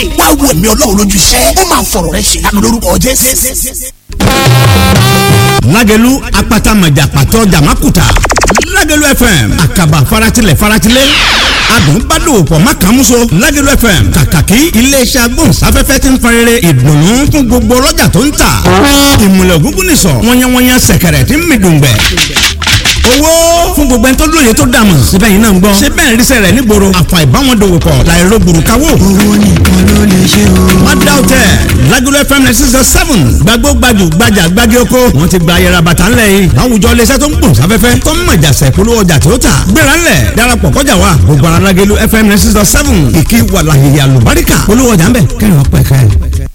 wá wo ẹ̀mí ọlọ́run lójú iṣẹ́ ó máa fọ̀rọ̀ rẹ ṣe lánàá lórúkọ jésù. lágẹ̀lú apata mọ̀jà pàtó jàmákùtà lágẹ̀lú fm àkàbà faratilẹ̀ faratilẹ̀ adùn bá dòwò pọ̀ má kàn múso lágẹ̀lú fm kàkàkí iléeṣẹ́ agbóhùnsáfẹ́fẹ́ ti ń farere ìdùnnú fún gbogbo ọlọ́jà tó ń tà ìmùlẹ̀ ògúngún nìsọ̀ wọ́nyẹ́wọ́nyẹ́ sẹ̀kẹ̀rẹ̀ tí ń mi dùngbẹ̀ owó fún gbogbo ẹni tó lóye tó dààmú síbẹ̀ yìí náà ń gbọ́ síbẹ̀ ń rísẹ̀ rẹ̀ nígboro àfà ìbáwọn dòwò pọ̀ láìro gbùrùkáwò. owó nìkan ló lè ṣe o. má dá o tẹ Lagelu FM ninety six seven gbàgbó gbajù gbajà gbági oko wọn ti gba ayẹra bàtà ńlẹ̀ yìí láwùjọ iléeṣẹ́ tó ń gbòòn sáfẹ́fẹ́ tó ń mọ̀jà sẹ̀kúlú ọjà tó tà gbéra ńlẹ̀ darapọ̀ kọjá wa gbogbo ara Lagelu FM ninety six seven ìkí wàlàyé àlùbáríkà olówó ọjà ńbẹ kẹrin ọpẹ kẹrin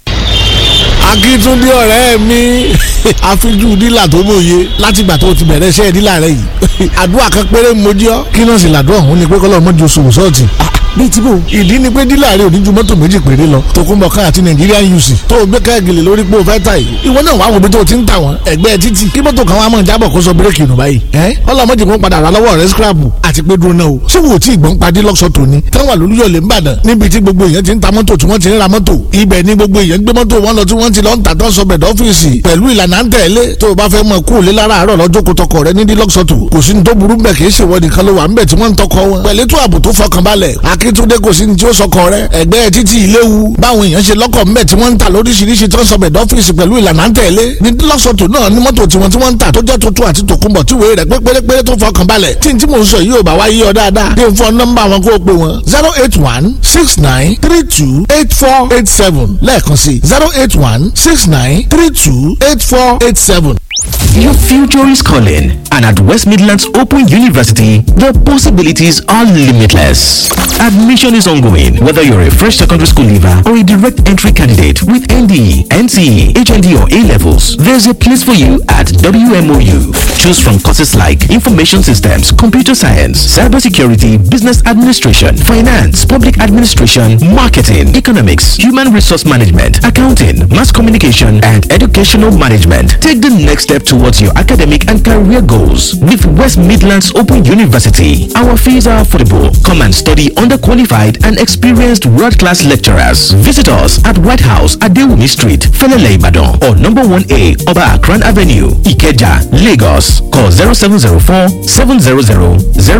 akíntúndé ọ̀rẹ́ mi àfijú dílà tó mòye látìgbà tó ti bẹ̀rẹ̀ iṣẹ́ dílà rẹ yìí àdúrà kan péré mojú ọ kí náà sì làdúrà òun ni pé kọ́lọ́ mọ́jú oṣù sọ́ọ̀tì bíi tí bò ìdí ni pé dílà rẹ ò ní ju mọ́tò méjì péré lọ Tòkunbọ̀ ká àti Nigerian UC tó o gbé káàgìlì lórí pé o fẹ́ ta yìí ìwọ náà wàá wo bí tó o ti ń tà wọ́n ẹgbẹ́ títì kí mọ́tò kan wàá mọ̀ jábọ̀ kó sọ bírèkì nù báyìí ẹ́ ọlọ́mọdé kan padà rà lọ́wọ́ rẹ scrapu àti pé dúró náà o ṣé wo tí ìgbọ́n padì lọ́sọ̀ tòní táwọn àlùyọ̀lẹ̀ ń bàdàn níbi tí gbogbo èèyàn ti ń ta mọ́tò tí wọ́n ti ń ra mọ́tò ibẹ̀ ni gbogbo èèyàn gbé mọ́tò wọn lọ tí wọ́n ti lọ ń tà tán sọbẹ̀ dọ́fíìsì pẹ̀lú ìlànà ń tẹ̀lé tó o bá fẹ́ mọ kú òlé lára àárọ̀ lọ́jọ́ kó tọkọ rẹ ní dílọ́sọ̀tò kò sí ní tó burú bẹ̀ kì í ṣèwọ nìkan ló wà ń bẹ̀ tí wọ́n ń tọkọ wọn pẹ̀lú ètò ààbò tó fọkànbalẹ̀ akíntúndé kò sí ní tí ó sọkọ rẹ ẹgbẹ́ títí ìléwu báwọn èèyàn ṣe lọ́kọ̀ ń bẹ̀ tí wọ́n ń tà lóríṣiríṣi tó ń sọbẹ̀ dọ́fíìsì pẹ̀lú ìlànà ń tẹ̀lé ní dílọ́sọ̀tò náà ní mọ́tò tiwọn tí wọ́n ń tà tó jẹ́ tuntun àti tòkunbọ̀ tí wèé rẹ̀ pé pérépéré tó fọkànbalẹ̀ tí n tí mò ń sọ yìí ò bá wá yí ọ dáadáa dé fún nọ́mbà wọn kó o pè wọn zero eight one six nine three two eight four eight seven lẹ́ẹ̀kan sí zero eight one six nine three two eight four eight seven. Your future is calling, and at West Midlands Open University, the possibilities are limitless. Admission is ongoing, whether you're a fresh secondary school leaver or a direct entry candidate with ND, NCE, HND, or A levels. There's a place for you at WMOU. Choose from courses like Information Systems, Computer Science, Cybersecurity, Business Administration, Finance, Public Administration, Marketing, Economics, Human Resource Management, Accounting, Mass Communication, and Educational Management. Take the next step towards your academic and career goals with West Midlands Open University. Our fees are affordable. Come and study under qualified and experienced world-class lecturers. Visit us at White House at Dewumi Street, Felele Ibadan, or number 1A Oba Akran Avenue, Ikeja, Lagos. Call 0704 700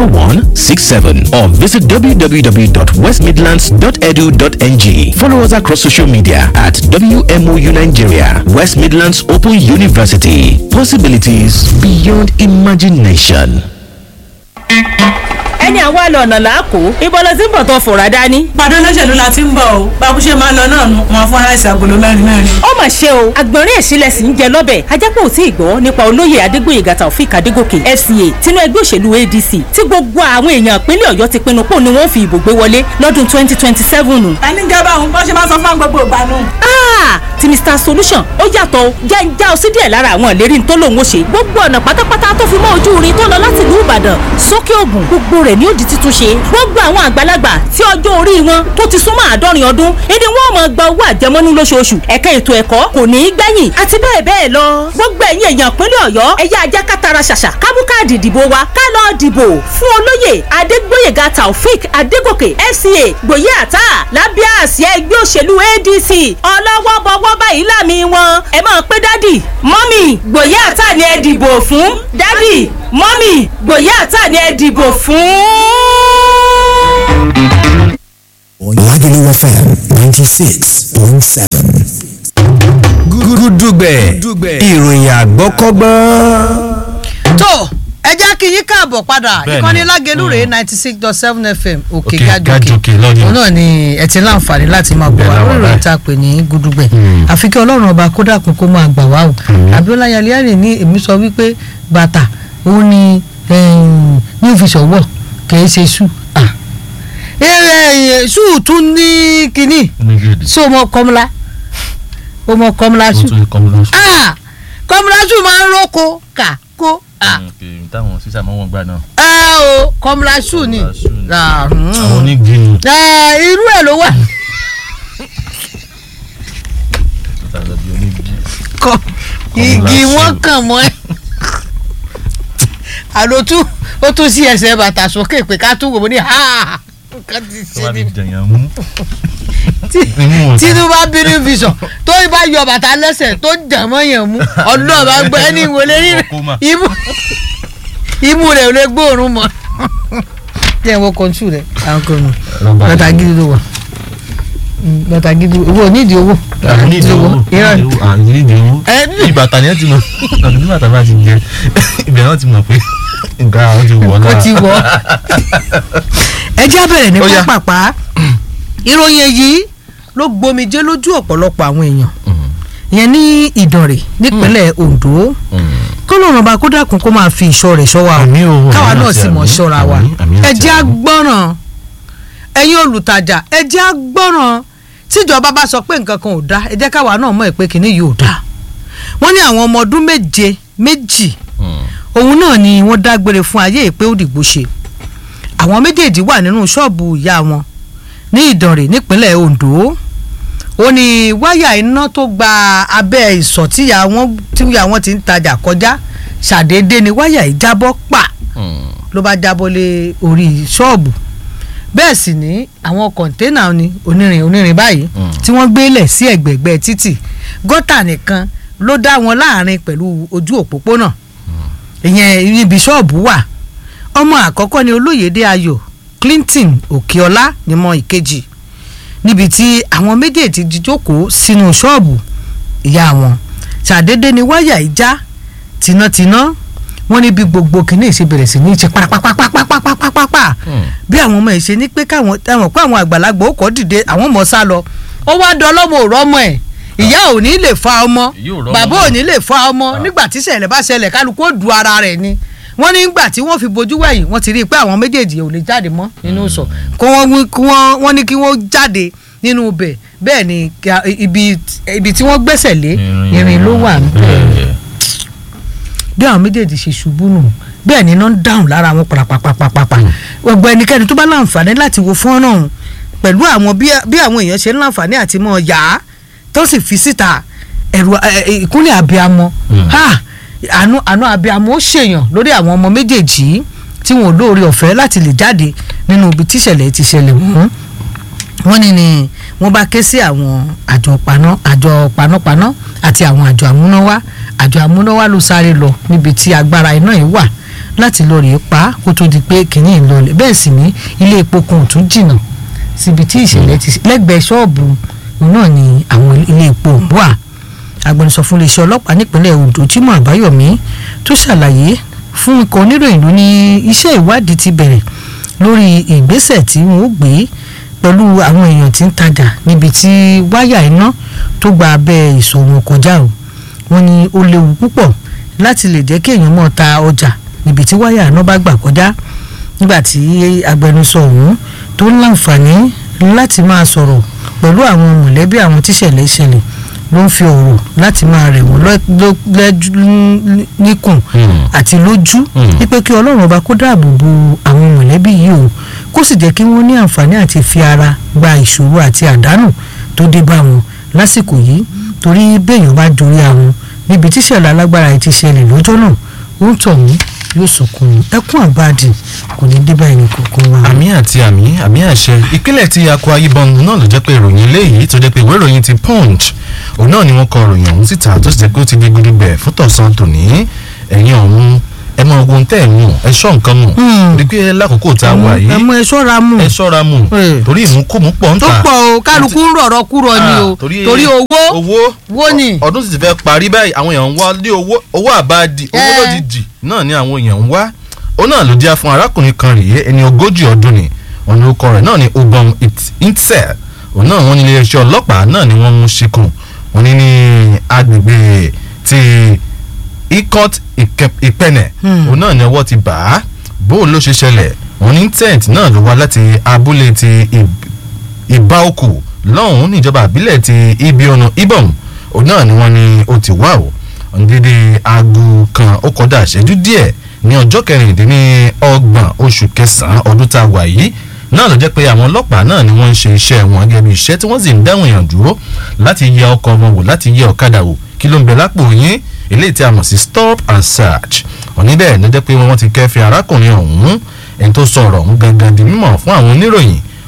0167 or visit www.westmidlands.edu.ng. Follow us across social media at WMOU Nigeria, West Midlands Open University. Possibilities beyond imagination. ẹni àwa lọ ọ̀nà làákò ibo ló ti ń bọ̀ tó fòrà dání. pàdé olóṣèlú la ti ń bọ̀ o báwo ṣe máa lọ náà nu wọn fún aláìsàn agolo mẹ́rin mẹ́rin. ó mà ṣe o àgbọ̀nrín ẹ̀sìnlẹ̀ sì ń jẹ lọ́bẹ̀ ajápọ̀ ò tí ì gbọ́ nípa olóyè adégbòyègà taofik adégòkè fca tinú ẹgbẹ́ òṣèlú adc tí gbogbo àwọn èèyàn ìpínlẹ̀ ọ̀yọ́ ti pinnu pò ní wọ́n fi ìbò gbé wọlé lọ́dún twenty twenty seven. ta ní gẹ́gẹ́ báwọn bọ́ ṣe máa sọ fún gbogbo ìgbà nù. ti mr solution ó yàtọ̀ jẹ́ ń já ọ sí díẹ̀ lára àwọn ìlérí tó lòun ó ṣe gbogbo ọ̀nà pátápátá tó fi mọ́ ojú irin tó lọ láti ìlú ìbàdàn sókè ògùn gbogbo rẹ̀ ni ó di títún ṣe gbogbo àwọn àgbàlagbà tí ọjọ́ orí wọn tó ti súnmọ́ àádọ́rin ọdún ìdí wọn máa gba owó àjẹmọ́nú lóṣooṣù ẹ̀ka ètò ẹ̀kọ́ kò ní í gbẹ̀yìn àti bẹ́ẹ̀ bẹ́ẹ̀ lọ gbogbo ẹ̀yin èèyàn ìpínlẹ̀ ọ̀yọ́ ẹ̀yà ajá kátara ṣàṣà kábú káàdì ìdìbò wa ká lọ dìbò fún olóyè adégbóyèga taofik adégòkè fca gbòye àtà lábẹ́ àsíá ẹgbẹ́ òṣèlú adc ọlọ́wọ́ bọ́wọ́ báyìí láàmì wọn ẹ máa pé dádì mọ́mì gbòye àtà ni ẹ dìbò fún dádì mọ́mì gbòye àtà ni ẹ dìbò fún. Lagelu FM ninety six point seven. gúdúgbẹ̀ ìròyìn àgbọ́kọ́gbọ́n. tó ẹ jẹ́ kí yín káàbọ̀ padà Bẹ́ẹ̀ni. ìkànnì lágẹ̀lú rèé ninety six dot seven fm òkè Òkè gájòkè Gájòkè lọ́yọ̀. òun náà ni ẹ ti láǹfààní láti máa gbọ́ Bẹ́ẹ̀ wa la wà lórí ìròyìn báyìí. tá a pè ní gúdúgbẹ̀ àfi kí ọlọ́run ọba kó dàkún kó máa gbà wá o abiola yaliani ní èmi sọ wípé bàtà òun ni em, ní òfìsọ̀wọ̀ kì í ṣe ṣù ṣù tún ní kínní sí ọmọ kọmọlá ọmọ kọmọlá ṣù Ah! kọmọlá ṣù máa ń roko kà kó ah táwọn sísà mọ́ wọn gbà náà. ẹ o kọmọlá ṣù ni Ah, mm. àwọn onígi ni. Ẹ, irú ẹ̀ ló wà kọ igi wọn kàn mọ́ ẹ àló tún ó tún sí ẹsẹ̀ bàtà sókè pé ká tún wò ó ní ha nǹkan ti tó ṣe bá ni ti jẹyàn mú. tí tinubu bí new vision tó bá yọ bàtà lẹ́sẹ̀ tó jà mọ́ yẹn mú ọdún bá gbọ́ ẹni ìwọlé rí imú imú rẹ̀ ò lè gbóòórùn mọ́ tí ẹ̀ wọ́n kọ́ńtù rẹ̀ àwọn kò nù bàtà gidi ló wà bàtà gidi owó onídìí owó nídìí owó nídìí owó ìbàtà ni ẹ ti mọ ọdún tí bàtà bá ti jẹ ibẹ̀ náà ti mọ̀ pé nǹkan àwọn ti wọ̀ náà. ó ti wọ̀ ẹ jẹ́ bẹ̀rẹ̀ ní pápápá ìròyìn èyí ló gbomijé lójú ọ̀pọ̀lọpọ̀ àwọn èèyàn ìyẹn ní ìdànrè nípínlẹ̀ Ondo kọ́lọ́run ọba kó dákun kó máa fi ìṣọ́ rẹ̀ ṣọ́ wa o káwa náà sì mọ̀ ṣọ́ra wa ẹ jẹ́ agbọ́ràn ẹ̀yin olùtajà ẹ jẹ́ agbọ́ràn tíjọba bá sọ pé nǹkan kan ò dá ẹ jẹ́ káwa náà mọ̀ ẹ́ pé kìíní yìí ò dá wọ́n ní àwọn ọmọ ọdún méje méjì òun náà ni wọ́n dágbére fún ayé ìpé òdìgbò ṣe àwọn méjèèjì wà nínú ṣọ́ọ̀bù ìyá wọn ní ìdànrè nípínlẹ̀ Ondo ó ní wáyà iná tó gba abẹ́ ìsọ̀ tíyà wọn tíyà wọn ti ń tajà kọjá ṣàdédé ni wáyà yìí jábọ́ pa ló bá jábọ́ lé orí ṣọ́ọ̀bù bẹ́ẹ̀ sì ní àwọn kọ̀ńténà ni onírin onírin báyìí tí wọ́n gbélẹ̀ sí ẹ̀gbẹ̀gbẹ́ títì gọ́tà nìkan ló dá wọn láàrin pẹ̀lú ojú òpópónà ìyẹn ibi ṣọ́ọ̀bù wà ọmọ àkọ́kọ́ ni olóyèdè ayọ̀ Clinton Òkèọlá nímọ̀ ìkejì níbi tí àwọn méjèèjì ti jókòó sínú ṣọ́ọ̀bù ìyá wọn ṣàdédé ni wáyà ìjà tìǹtìǹà wọ́n ní bí gbogbo kìíní ṣe bẹ̀rẹ̀ sí ní ṣe pápápápápápápápá bí àwọn ọmọ ẹ̀ ṣe ní pé káwọn ẹ̀wọ̀n pé àwọn àgbàlagbà ó kọ́ dìde àwọn ọmọ sá lọ ó wá dán ọlọ́mọ òrọ́ ọmọ ẹ̀ ìyá ò ní lè fa ọmọ bàbá ò ní lè fa ọmọ nígbà tí ṣẹlẹ̀ bá ṣẹlẹ̀ kálukú ó du ara rẹ̀ ni wọ́n ní nígbà tí wọ́n fi bojú wẹ̀yìn wọ́n ti rí i pé àwọn méjèèjì ò lè jáde mọ́ nínú sọ kó wọ́n ní kí wọ́n jáde nínú ibẹ̀ bẹ́ẹ̀ ni ibi tí wọ́n gbẹ́sẹ̀ lé irin ló wà níbẹ̀ bí àwọn méjèèjì ṣe ṣubú nù bẹ́ẹ̀ ni iná ń dáhùn lára wọn pàpàpàpàpà gbogbo ẹnikẹ́ni tó bá láǹfààní láti wo fọ́nrán pẹ̀lú àwọn bí àwọn èèyàn ṣe ń láǹfààní àti mọ̀ yá tó sì fi síta ẹ̀rù ìkúnlẹ̀ abiyamọ àánú àánú abiyamọ ó ṣèyàn lórí àwọn ọmọ méjèèjì tí wọn ò lóore ọ̀fẹ́ láti lè jáde nínú ibi tíṣẹ̀lẹ̀ ti ṣẹlẹ̀ wọ́n wọ́n ní ni wọ́n bá ké sí àwọn àjọ paná àjọ panápaná àti àwọn àjọ àmúnáwá àjọ àmúnáwá ló sáré lọ níbi tí agbára iná yìí wà láti lọ rèé pa kó tó di pé kìnìún ìlọlẹ̀ bẹ́ẹ̀ sì ní ilé epo kan ò tún jìnnà síbi tí ìṣẹ̀lẹ̀ ti lẹ́gbẹ̀ẹ́ ṣọ́ọ̀bù náà ni àwọn ilé epo wà agbẹnusọ fún iléeṣẹ́ ọlọ́pàá nípínlẹ̀ Ondo Jimoh Àbáyọ̀mí tó ṣàlàyé fún ikọ̀ oníròyìn ló ní iṣẹ́ ìwádìí ti bẹ̀rẹ̀ lórí ìgbésẹ̀ tí wọ́n ó gbé pẹ̀lú àwọn èèyàn tí ń tajà níbi tí wáyà iná tó gba abẹ́ ìṣòwò kọjá o wọ́n ní ó léwu púpọ̀ láti lè jẹ́ kí èèyàn mọ̀ ta ọjà níbi tí wáyà iná bá gbà kọjá nígbà tí agbẹnusọ ọ̀hún tó ń láǹfààní láti máa sọ̀rọ̀ pẹ̀lú àwọn mọ̀lẹ́bí àwọn tíṣẹ̀lẹ̀ ìṣẹ̀lẹ̀ ló ń fi ọ̀rọ̀ láti máa rẹ̀ wọ́n níkùn àti lójú wípé kí ọlọ́run ọba kó dáàbò bo àwọn mọ̀lẹ́bí yìí o kó sì jẹ́ kí wọ́n ní àǹfààní àti fi ara gba ìṣòro àti àdánù tó dé bá wọn lásìkò yìí torí béèyàn bá dorí àwọn níbi tíṣẹ̀lẹ̀ alágbára yìí ti ṣẹlẹ̀ lọ́jọ́ náà ó ń tọ̀ wọ́n yóò sọkún ẹkún àbáàdì kò ní dé bá ẹnì kankan wa. àmì àti àmì àmì àṣẹ ìpínlẹ̀ tí Akwa Ibom náà ló jẹ́ pé ìròyìn eléyìí tó jẹ́ pé ìwé ìròyìn ti Punch òun náà ni wọ́n kọ ìròyìn ọ̀hún síta tó sì jẹ́ pé ó ti di gudugbẹ̀ fún tọ̀sán tòní ẹ̀yìn ọ̀hún ẹ mọ ogun tẹ́ ẹ̀ mú ẹ ṣọ́ nǹkan mú rí pé lákòókò tá a wà yìí ẹ mú ẹ ṣọ́ra mú ẹ ṣọ́ra mú torí ìmúkùmú pọ̀ ń tó ta pọ̀ o kálukú ń rọ̀rọ̀ kúrọ̀ ni o torí owó owó wo ni. ọdún sì ti fẹ́ parí báyìí àwọn èèyàn ń wá lé owó owó àbáàdì owó Eh. lójijì náà ni àwọn èèyàn ń wá òun náà ló jẹ́ fún arákùnrin kan rèé ẹni ogójì ọdún ni ọ̀nà orúkọ rẹ̀ náà ni Obam Itzel òun náà wọ́n ní iléeṣẹ́ ọlọ́pàá náà ni wọ́n mú ṣìkùn wọ́n ní ní agbègbè ti ikot ìpẹnẹ Hmm. òun náà ni ọwọ́ ti bà á bó ló ṣe ṣẹlẹ̀ wọ́n ní tent náà ló wá láti abúlé ti Ib- ìbáòkù lọ́hùn-ún níjọba àbílẹ̀ ti ibionu ibom òun náà ni wọ́n ní ó ti wá o ọ̀ndídé aago kan ó kọjá ìṣẹ́jú díẹ̀ ní ọjọ́ kẹrìndínlọ́gbọ̀n oṣù kẹsàn-án ọdún tá a wà yìí náà ló jẹ́ pé àwọn ọlọ́pàá náà ni wọ́n ń ṣe iṣẹ́ wọn gẹ́gẹ́ bí iṣẹ́ tí wọ́n sì ń dáhùn èèyàn dúró láti yẹ ọkọ̀ wọn wò láti yẹ ọ̀kadà wò kí ló ń bẹ lápò yín eléyìí tí a mọ̀ sí stop and search òní bẹ́ẹ̀ ló jẹ́ pé wọ́n ti kẹ́fìn arákùnrin ọ̀hún ẹni tó sọ ọ̀rọ̀ ọ̀hún gangan di mímọ̀ fún àwọn oníròyìn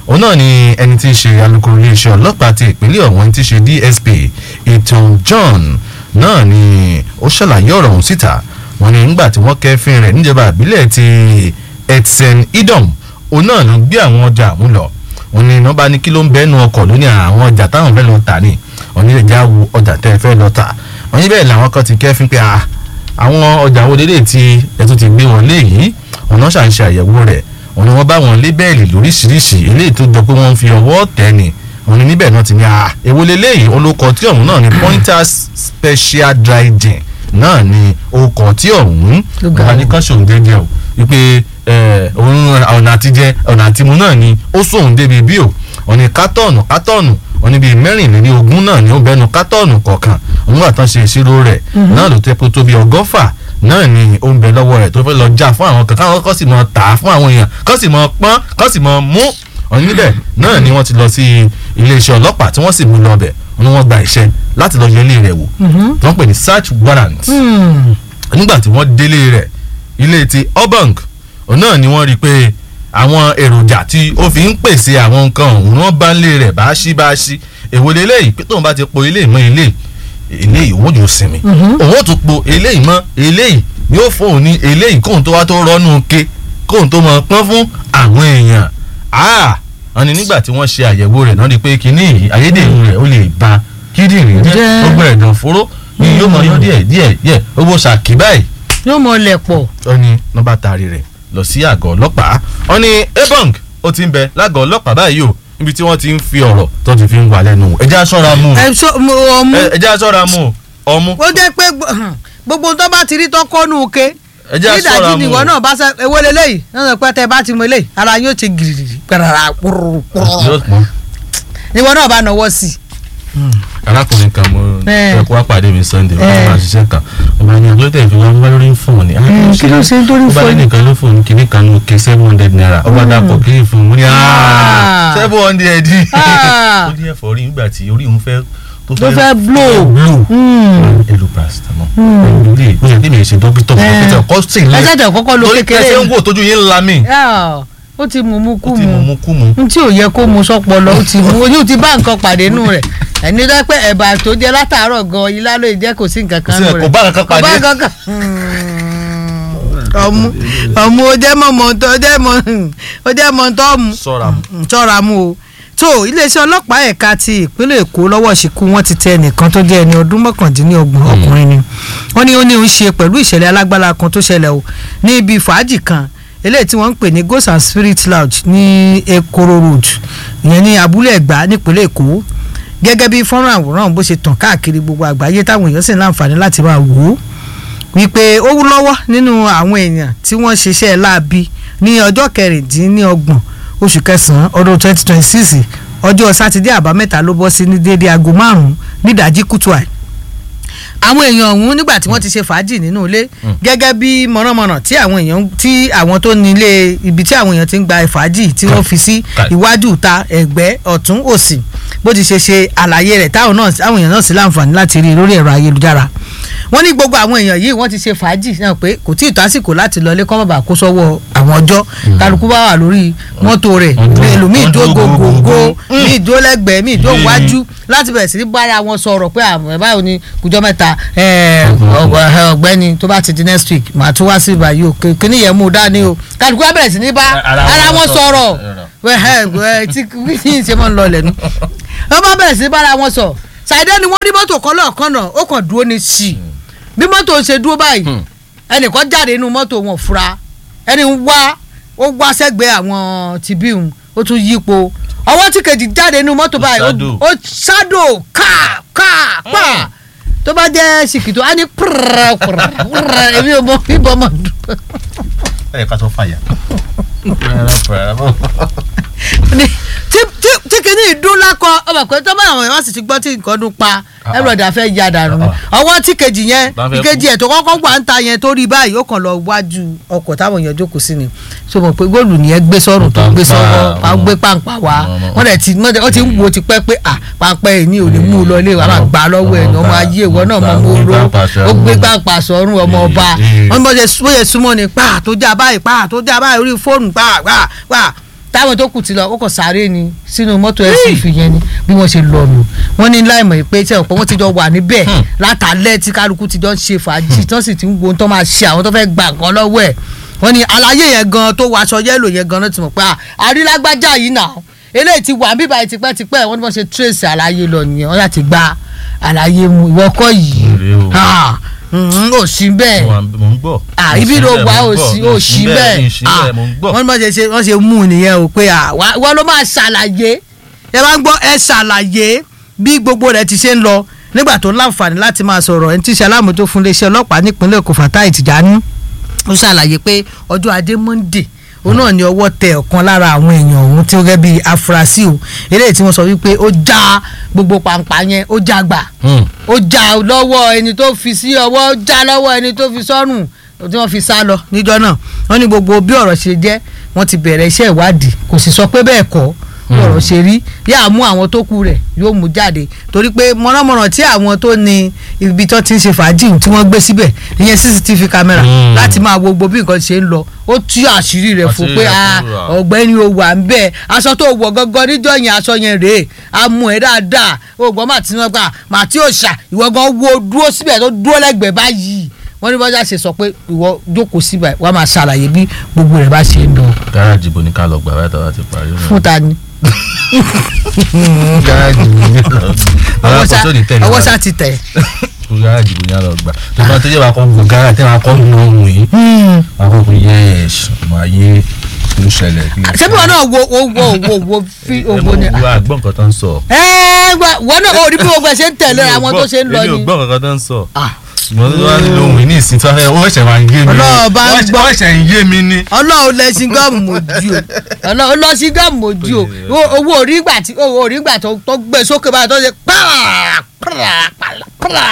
òun náà ni ẹni tí í ṣe alukoro iléeṣẹ́ ọlọ́pàá ti ìpínlẹ̀ ọ̀hún ẹni tí í ṣe dsp ìtàn john náà ni ó ṣàlàyé ọ̀rọ̀ ọ̀hún síta wọ́n ní nígbà tí wọ́n kẹ́fín rẹ̀ níjọba àbílẹ̀ ti etsen idom òun náà ló gbé àwọn ọjà ọ̀hún lọ wọ́n ní iná bá ní kí ló ń bẹ́nu ọkọ̀ lónìí àwọn ọjà táwọn fẹ́ lọ tà ní wọ́n ní ìjà wo ọjà tẹ́ ẹ fẹ́ lọ tà wọ́n ní bẹ́ẹ̀ làwọn kan ti kẹ́fín pé ah àwọn ọjà wo dédé tí ẹ tún ti gbé wọn léyìí ọ̀nà ṣàǹṣe àyẹ̀wò rẹ̀ wọ́n ní wọ́n bá wọn lébẹ́ẹ̀lì lóríṣiríṣi eléyìí tó jọ pé wọ́n ń fi ọwọ́ tẹ̀ ni wọ́n ní níbẹ̀ náà ti ní à èwo leléyìí olóko tí ọ̀hún náà ni pointers special dry gin náà ni okọ̀ tí ọ̀hún ọba ní kan ṣòun jẹjẹ o wípé òun ọ̀nà àtijẹ ọ̀nà àtimu náà ni ó sóun débi bí o wọ́n ní kátọ́ọ̀nù kátọ́ọ̀nù wọ́n ní bíi mẹ́rìnlélí ogún náà ni ó bẹnu kátọ́ọ̀nù kọ̀ọ̀kan òun àtàn ṣe ìṣirò rẹ̀ náà ló tẹ́ pé tó bí ọgọ́fà náà ni ó ń bẹ lọ́wọ́ rẹ̀ tó fẹ́ lọ já fún àwọn kan káwọn kọ́ sì mọ tà á fún àwọn èèyàn kọ́ sì mọ pọ́n kọ́ sì mọ mú ọ̀n níbẹ̀ náà ni wọ́n ti lọ sí iléeṣẹ́ ọlọ́pàá tí wọ́n sì mú lọ bẹ̀ ni wọ́n gba iṣẹ́ láti lọ yẹ ilé rẹ̀ wò wọ́n pè ní search warrant nígbà tí wọ́n délé rẹ̀ ilé ti obang náà ni wọ́n rí i pé àwọn èròjà tí ó fi ń pèsè àwọn nǹkan ọ̀hún wọ́n bá ń lé rẹ̀ bá ṣí bá ṣí èwo lélẹ́yìí pé tóun bá ti po ilé ìmọ̀ ilé eléyìí òun yóò sinmi òun ó tún po eléyìí mọ́ eléyìí yóò fóun ní eléyìí kóun tó wá tó rọ́nú ke kóun tó mọ̀ pọ́n fún àwọn èèyàn wọ́n ní nígbà tí wọ́n ṣe àyẹ̀wò rẹ̀ náà ni pé kinní yìí ayédèrú rẹ̀ ó lè ba kíndìnrín jẹ́ gbogbo ẹ̀dọ̀ fóró ni yóò mọ yọ díẹ̀ díẹ̀ díẹ̀ owó ṣàkí báyìí. yóò mọ lẹ̀ pọ̀. ó ní nọ́mbà taari rẹ̀ lọ sí àgọ́ ọlọ́pàá wọ́n ní ebong ó ti ń bẹ lágọ̀ọ́ ọlọ́pàá báyìí o níbi tí wọ́n ti ń fi ọ̀rọ̀ tó ti fi ń wà lẹ́nu ẹja ṣọ́ra mú ọmú. ẹja ṣọ́ra mú ọmú. ó jẹ́ pé gbogbo tó bá ti rí tó kọ́nù ke ẹja ṣọ́ra mú ìwọ náà bá sẹ ewé leléyìí náà sọ pé tẹ bá ti mú eléyìí ara yóò ti gìrì gbàrà púrúrú ìwọ náà bá nọwọ́ sí i arákùnrin kan mo fẹ́ kó wá pàdé mi sunday wọ́n máa ṣiṣẹ́ kan ọba ní ọjọ́ tẹ̀ fi wọ́n wá lórí fóònù ni. kí ló ṣe ń torí ọba fóònù. lẹ́nìkan ló fóònù kìíní kan ló ké seven hundred naira ọba dàpọ̀ kí n fún un mo ní seven hundred ó ní ẹ̀fọ́ rí nígbà tí orí òun fẹ́ tó fẹ́ blow. blow ẹlò paracetamol ẹlò lè ó yẹ kí mi ṣe dókítà dókítà kọ́ sí ilé ẹ ṣẹ̀ṣẹ̀ kọ́kọ́ lo torí kékeré pẹ́sẹ́ ń wò tójú yín ńlá mi ó ti mú mú kú ó ti mú mu mú kú mu. n tí ò yẹ kó mu sọpọlọ ó ti mú ojú ti bá nǹkan pàdé nù rẹ ẹni tó pé ẹ̀bà tó jẹ látàárọ̀ gan ilá ló jẹ́ kò sí nǹkan kan Kò sí- nù rẹ kò bá nǹkan pàdé. kò bá nǹkan kan ọmú ọmú ó jẹ́ mọ̀ mọ̀ tó jẹ́ mọ̀ ó jẹ́ mọ̀ tó mú sọ́ra mu. ṣọ́ra mú o tó iléeṣẹ́ ọlọ́pàá ẹ̀ka ti ìpínlẹ̀ èkó lọ́wọ́ ṣìkú wọ́n ti tẹ ẹnìkan tó jẹ́ ẹni ọdún mọ́kàndínlọ́gbọ̀n ọkùnrin ni wọ́n ní ó ní ó ń ṣe pẹ̀lú ìṣẹ̀lẹ̀ alágbára kan tó ṣẹlẹ̀ o ní ibi fàájì kan eléyìí tí wọ́n ń pè ní ghost and spirit lounge ní ekoro road ìyẹn ní abúlé ẹ̀gbá nípínlẹ̀ èkó gẹ́gẹ́ bí fọ́nrán àwòrán bó ṣe tàn káàkiri gbogbo àgbáyé táwọn èèyàn sì ń láǹfààní láti máa wò ó wípé ó wú lọ́wọ́ nínú àwọn èèyàn tí wọ́n ṣiṣẹ́ láabi ní ọjọ́ kẹrìndínlọ́gbọ̀n oṣù kẹsàn-án ọdún twenty twenty six ọjọ́ sátidé àbámẹ́ta ló bọ́ sí ní déédéé aago márùn-ún nídàájí kùtù àì àwọn èèyàn ọ̀hún nígbà tí wọ́n ti ṣe fàájì nínú ilé gẹ́gẹ́ bí mọ̀nàmọ́nà tí àwọn èèyàn tí àwọn tó ní ilé ibi tí àwọn èèyàn ti ń gba fàájì tí wọ́n fi sí Káì. iwájú ta ẹ̀gbẹ́ ọ̀tún òsì bó ti ṣe ṣe àlàyé rẹ̀ táwọn náà àwọn èèyàn náà sì láǹfààní láti rí i lórí ẹ̀rọ ayélujára wọ́n ní gbogbo àwọn èèyàn yìí wọ́n ti ṣe fàájì náà pé kò tí ì tó àsìkò láti lọlé kọ́ bàbà kó sọ́wọ́ àwọn ọjọ́ kálukú bá wà lórí mọ́tò rẹ̀ Wọ́n dúró- ẹlòmíì wọ́n dúró dúró gògògò gògògò. míì dúró lẹ́gbẹ̀ẹ́ míì dúró Mm. wájú láti bẹ̀rẹ̀ sí ní bára wọn sọ̀rọ̀ pé àmọ́ ẹ̀ báwo ni kùjọ́ mẹ́ta ẹ̀, ọ̀gbẹ́- ẹ̀, ọ̀gbẹ́ni tó bá ti di next week màá tún wá sí ìbàyí o kí- kíní yẹn mú un dání o kálukú bá bẹ̀rẹ̀ sí ní bá Ara wọn ara wọn sọ̀rọ̀. sọ̀rọ̀ ẹ̀, ẹ̀, tí kí n ṣe mọ́ ń lọ lẹ́nu wọ́n bá bẹ̀rẹ̀ sí ní bára wọn sọ̀ ṣàìdẹ́ ni wọ́n rí mọ́tò kan lọ́ọ̀kan náà ó kàn dúró ní sí i bí mọ́tò ṣe dúró báyìí ẹnìkan jáde nínú mọ́tò wọn fura ẹni ń wá ó wá sẹ́gbẹ̀ẹ́ àwọn tìbíhùn ó tún yípo ọwọ́ tí kejì jáde nínú mọ́tò báyìí ó- ṣáàdò. ó ṣáàdò ká ká pa tó bá jẹ́ ṣìkìtò á ní pùrọ̀ pùrọ̀ pùrọ̀ èmi ò mọ bíbọ̀ mọ̀ dùn. ẹ ká tó fàyà. Ní- tí tí tí kìíní ìdún lákọ ọmọ pé tó bá àwọn èèyàn sì ti gbọ́ tí nǹkan dún pa ẹ̀rọ̀dà fẹ́ ya dànù ni. ọwọ́ tí kejì yẹn Bá fẹ́ ìkejì ẹ̀ tó kọ́kọ́ wà ń ta yẹn tó rí báyìí ó kàn lọ wájú ọkọ̀ táwọn èèyàn jókòó sí ni so mọ̀ pé góòlù nìyẹn gbé sọ́rùn tó gbé sọ́wọ́ pa gbé pàǹpà wá wọ́n dẹ̀ ti wọ́n dẹ̀- ó ti ń wo ti pẹ́ pé à pàǹpà ẹ̀ ní ò ní mú un lọ ilé wa máa gbà á lọ́wọ́ ẹ̀ ní ọmọ ayé ìwọ náà mọ̀ mọ́ oró ó gbé pàǹpà sọ́rùn ọmọ ọba wọ́n bọ́ ṣe súnmọ́ ni pa tó já báyìí pa tó já báyìí orí fóònù pa pa pa táwọn tó kù ti lọ ó kàn sáré ni sínú mọ́tò suv yẹn ni bí wọ́n ṣe lọ nù wọ́n ní láìmọ̀ pé tí ọ̀pọ̀ wọn ti jọ wà níbẹ̀ látàlẹ́ tí kálukú ti jọ ń ṣe fàájì tí wọ́n sì ti ń wo ohun tó máa ṣe àwọn tó fẹ́ gbà nǹkan lọ́wọ́ ẹ̀ wọ́n ní àlàyé yẹn gan tó wọ aṣọ yẹ́lò yẹn gan náà ti mọ̀ pé àrílágbájá yìí nà eléyìí ti wà bíbá yìí tipẹ́tipẹ́ wọ́n ní wọ́n ṣe trace àlàyé lọ nìyẹn wọ́n yà ti gba àlàyé mu ìwọ́kọ̀ yìí ò sí bẹ́ẹ̀ mo ń gbọ́. ah ibi ló wà ó sí ó sí bẹ́ẹ̀ ah wọ́n ní wọ́n ṣe wọ́n ṣe mú un nìyẹn o pé ah wọ́n ló máa ṣàlàyé ẹ bá ń gbọ́ ẹ ṣàlàyé bí gbogbo rẹ̀ ti ṣe ń lọ nígbà tó láǹfààní láti máa sọ̀rọ̀ ẹni tí ṣe alámòótó fún iléeṣẹ́ ọlọ́pàá nípínlẹ̀ Èkó Fatai Tijani ó ṣàlàyé pé ọjọ́ ajé Monday òun náà ni ọwọ́ tẹ ọ̀kan lára àwọn èèyàn ọ̀hún tí ó gẹ́ bíi afurasí o eléyìí tí wọ́n sọ wípé ó já gbogbo pàǹpà yẹn ó já gbà ó já lọ́wọ́ ẹni tó fi sí ọwọ́ ó já lọ́wọ́ ẹni tó fi sọ́rùn tí wọ́n fi sá lọ níjọ́ náà wọ́n ní gbogbo bí ọ̀rọ̀ ṣe jẹ́ wọ́n ti bẹ̀rẹ̀ iṣẹ́ ìwádìí kò sì sọ pé bẹ́ẹ̀ kọ́ ọ̀rọ̀ ṣe rí yáà mú àwọn tó kù rẹ̀ yóò mú jáde torí pé mọ̀nàmọ̀nà tí àwọn tó ní ibi tó ti ń ṣe fàájì tí wọ́n gbé síbẹ̀ ìyẹn cctv camera láti máa wo gbogbo bí nǹkan ṣe ń lọ ó tú àṣírí rẹ̀ fún pé ọ̀gbẹ́ni o wà ń bẹ́ẹ̀ aṣọ tó wọ̀ gangan níjọ́ yẹn aṣọ yẹn rèé a mú ẹ dáadáa ògbọ́n màtí náà gbà màtí òòṣà ìwọ gan wo dúró síbẹ̀ tó dúró lẹ́gbẹ̀ẹ́ báyìí wọ́n ní bọ́jà ṣe sọ pé ìwọ jókòó síbẹ̀ wàá máa ṣàlàyé bí gbogbo rẹ̀ bá ṣe ń lọ. gáràjì bo ni ká lọ gbà báyìí tàbá ti parí. fún ta ni gáràjì bo ni ká lọ gbà. alákòóso ní tẹ̀lé ọwọ́ sá ti tẹ̀. gáràjì bo ni ká lọ gbà. tó bá tó yẹ wàá kọ́ gbọ́ gáràjì tí wàá kọ́ nù ohun yìí. wàá kọ́ gbọ́ yẹ́ẹ̀ṣ máa yé kí ló ṣẹlẹ̀. ṣé bí wọn náà wo wo wo wo wo fi owó ni. ẹ mọ̀ wá gbọ́ nǹkan tó ń sọ. ẹ wọn náà ò rí bí gbogbo ẹ ṣe ń tẹ̀lé àwọn tó ṣe ń lọ ni. èmi ò gbọ́ nǹkan tó ń sọ mo ní wá nílò ohun ìní ìsìn tó fẹ́ ó ṣẹ̀ máa ń yé mi ọlọ́ọ̀ bá ń gbọ́ ó ṣẹ̀ ń yé mi ni. ọlọ́ọ̀ lẹ sí gọ́ọ̀mù mojú o ọlọ́ọ̀ lọ sí gọ́ọ̀mù mojú o owó orí ìgbà tí owó orí ìgbà tó gbé sókè báyìí tó ṣe pààrà pààrà pààrà.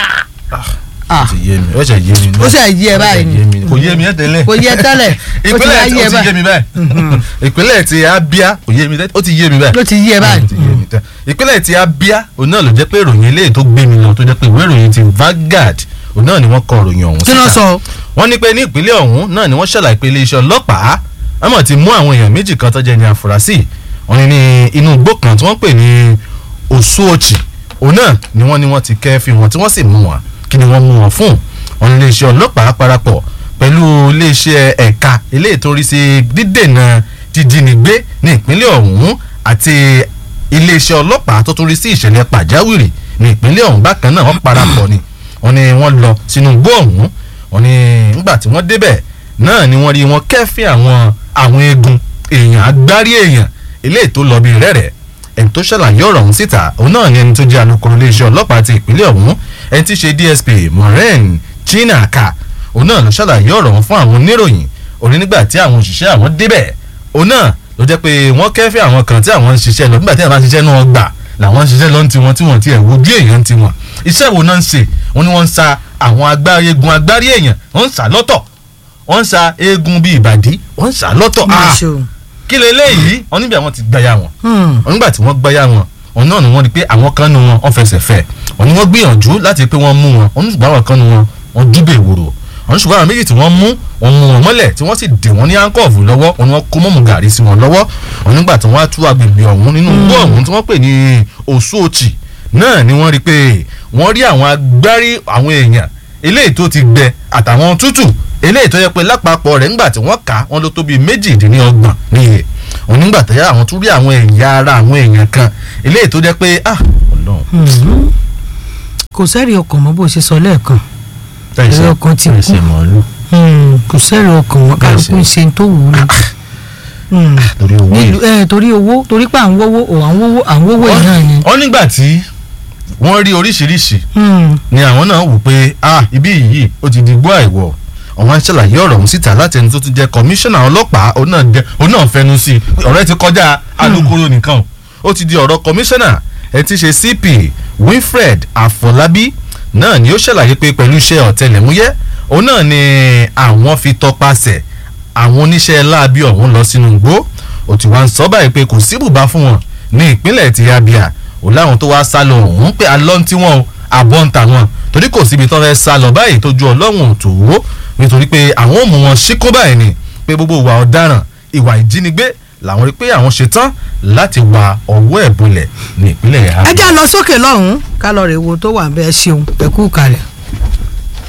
ó ti yé mi ó ṣe yé mi. ó ṣe yé ẹ báyìí ni kò yé mi ẹ tẹ́lẹ̀. kò yé tẹ́lẹ̀ ó ti ìpínlẹ̀ yé ó ti yé mi báyìí ìpínlẹ̀ ti Abia kò yé mi ó ti yé mi báyìí. ló ti yé ẹ báyìí. ìpínlẹ̀ ti Abia òun náà ló jẹ́ pé ìròyìn eléyìí tó gbé mi lọ tó jẹ́ pé ìwé ìròyìn ti Vanguard òun náà ni wọ́n kọ ìròyìn ọ̀hún kí ló sọ. wọ́n ní pé ní ìpínlẹ̀ ọ̀hún náà ni wọ́n ṣàlàyé pé iléeṣẹ́ ọlọ́pàá wọ́n mọ̀ ti mú àwọn èèyàn méjì kan tó jẹ́ ní àfúrásì wọ́n ní ní inú igbó kan tí wọ́n pè ní Osuochi òun náà ni wọ́n ní wọ́n ti kẹ́fì wọn tí wọ́n sì mú wọn kí ni wọ́n mú wọn fún wọ́n ní iléeṣẹ́ ọlọ́pàá parapọ̀ pẹ̀lú iléeṣẹ́ ẹ̀ka eléyìí tó rí sí dídènà jíjínigbé ní ìpínlẹ̀ ọ̀hún àti iléeṣẹ́ ọlọ́pàá tó tún rí sí ìṣẹ̀lẹ̀ pàjáwìrì ní ìpínlẹ̀ ọ̀hún bákan náà wọ́n parapọ̀ ni wọ́n ní wọ́n lọ sínú igbó ọ̀hún wọ́n ní nígbà tí wọ́n débẹ̀ náà ni wọ́n rí wọn kẹ́fì àwọn àwọn eegun èèyàn agbárí èèyàn eléyìí tó lọ bí rẹ́rẹ́ ẹni tó ṣàlàyé ọ̀rọ̀ ọ̀hún síta òun náà ni ẹni tó jẹ́ alukoro iléeṣẹ́ ọlọ́pàá ti ìpínlẹ̀ ọ̀hún ẹni tí í ṣe DSP Maureen Chinaka òun náà ló ṣàlàyé ọ̀rọ̀ ọ̀hún fún àwọn oníròyìn òní nígbà tí àwọn òṣìṣẹ́ àwọn débẹ̀ òun náà ló jẹ́ pé wọ́n kẹ́fì àwọn kan tí àwọn ń ṣiṣẹ́ lọ nígbà tí àwọn bá ń ṣiṣẹ́ náà gbà làwọn ń ṣiṣẹ́ lọ ń tiwọn tí wọ́n ti ẹ̀ wo bí èèyàn ń tiwọn iṣẹ́ wo náà ń ṣe wọ́n ní wọ́n ń sa àwọn agbárí eegun agbárí èèyàn wọ́n ń sà lọ́tọ̀ wọ́n ń sa eegun bíi ìbàdí wọ́n ń sà lọ́tọ̀ kí lè léyìí wọ́n níbi àwọn ti gbáyà wọn wọ́n nígbà tí wọ́n gbáyà wọn wọ́n náà ni wọ́n rí pé àwọn kan nu wọn wọ́n fẹsẹ̀ fẹ́ wọ́n ní wọ́n gbìyànjú láti pé wọ́n mú wọn wọ́n ní ṣùgbọ́n àwọn kan nu wọn wọ́n dúbẹ̀ ìwòrò wọ́n ní ṣùgbọ́n àwọn méjì tí wọ́n mú wọ́n mú wọn mọ́lẹ̀ tí wọ́n sì dè wọ́n ní áńkọ́ọ̀fù lọ́wọ́ wọ́n ní wọ́n kó mọ́mù gàrí sí wọn lọ́wọ́ wọ́n nígbà tí wọ́n á tú agbègbè ọ̀hún nínú igbó ọ̀hún tí wọ́n pè ní Osuochi náà ni wọ́n rí pé wọ́n rí àwọn agbárí àwọn èèyàn eléyìí tó ti gbẹ àtàwọn tútù eléyìí tó yẹ pé lápapọ̀ rẹ̀ nígbà tí wọ́n kà á wọ́n ló tó bíi méjìdínlọ́gbọ̀n níye òun nígbà tó yẹ àwọn tún rí àwọn ẹ̀yà ara àwọn èèyàn kan eléyìí tó jẹ́ pé ah ọlọ́run. kò sẹ́rí ọkàn mọ́ bó ṣe sọ lẹ́ẹ̀kan ẹ̀rí ọkàn ti kú kò sẹ́rí ọkàn mọ́ kálukú ń ṣe tó wù ú ni torí owó torí pé à ń wówó ò à ń wówó à ń wówó yìí náà ni. wọ́n nígbà tí wọ́n rí oríṣiríṣi ni àwọn náà wò pé ah ibi yìí ó ti di gbọ́ àìwọ̀ àwọn aṣàlàyé ọ̀rọ̀ ọ̀hún síta láti ẹni tó tún jẹ́ kọmíṣánná ọlọ́pàá òun náà jẹ́ òun náà fẹnu sí i ọ̀rọ̀ ẹ ti kọjá alukoro nìkan ó ti di ọ̀rọ̀ kọmíṣánná ẹ ti ṣe CP Winfred Afọlábí náà ni ó ṣàlàyé pé pẹ̀lú iṣẹ́ ọ̀tẹlẹ̀múyẹ́ òun náà ni àwọn fi tọpasẹ̀ àwọn oníṣẹ́ láabi ọ̀hún lọ sínú igbó ó ti wá ń sọ báyìí pé kò sí bùbá fún wọn ní ìpínlẹ̀ ti Abia ò láwọn tó wá sá lọ ọ̀hún pé alọ́ ń tí wọ́n àbọ̀ ń tà wọ́n torí kò síbi tó fẹ́ sá lọ báyìí tó ju ọlọ́run tó wó nítorí pé àwọn ò mú wọn ṣíkó báyìí ni pé gbogbo ìwà ọ̀daràn ìwà ìjínigbé làwọn rí pé àwọn ṣetán láti wa ọwọ́ ẹ̀ bolẹ̀ ní ìpínlẹ̀ ẹ já lọ sókè lọ́hùn-ún ká lọ rè wo tó wà ń bẹ́ẹ̀ ṣeun ẹ kú kalẹ̀.